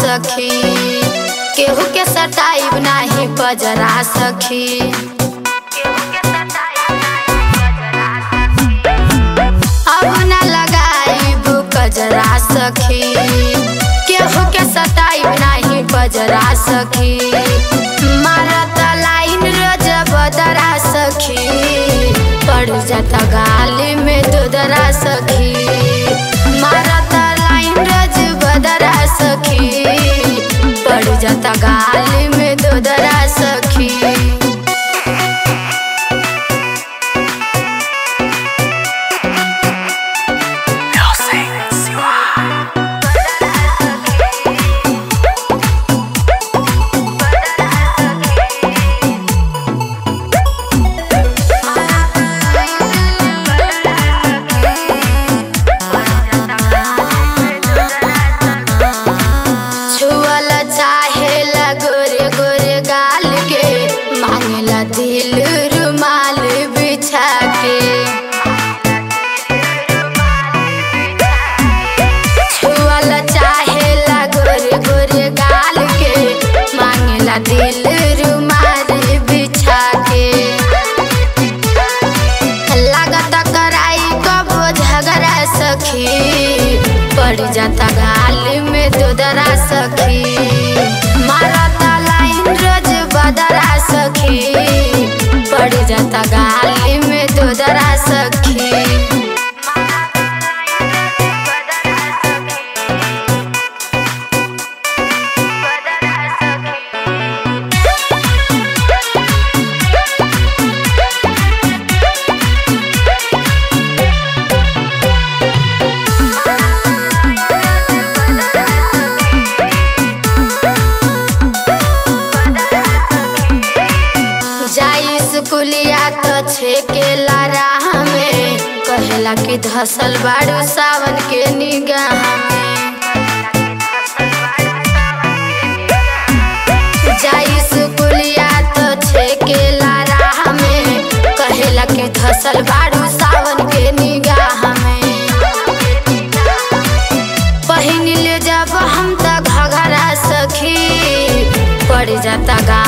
सखी केहू के सटाइब नाही बजरा सखी अब न लगाइब कजरा सखी केहू के सटाइब नाही बजरा सखी मारत लाइन रोज बदरा सखी पड़ जाता गाली में दुदरा सखी मारत लाइन रोज बदरा सखी पड़ जाता गाली में दुदरा सखी छुअल चाहेला गोरे गोरे गाल के मांगला दिल रुमाल बिछा के छुअल चाहेला गोरे गोरे गाल के मांगला दिल रुमाल बिछा के लागत कराई कबो झगड़ा सखी पड़ जाता गाल में दुदरा सखी मारता लाइन रोज बदरा सखी पड़ जाता गाल में दुदरा सखी जाई स्कूलिया तो छेकेला राह में कहेला कि धसल बाड़ू सावन के निगाह में जाई स्कूलिया तो छेकेला राह में कहेला कि धसल बाड़ू सावन के निगाह में पहिन ले जब हम त घघरा सखी पड़ जाता गा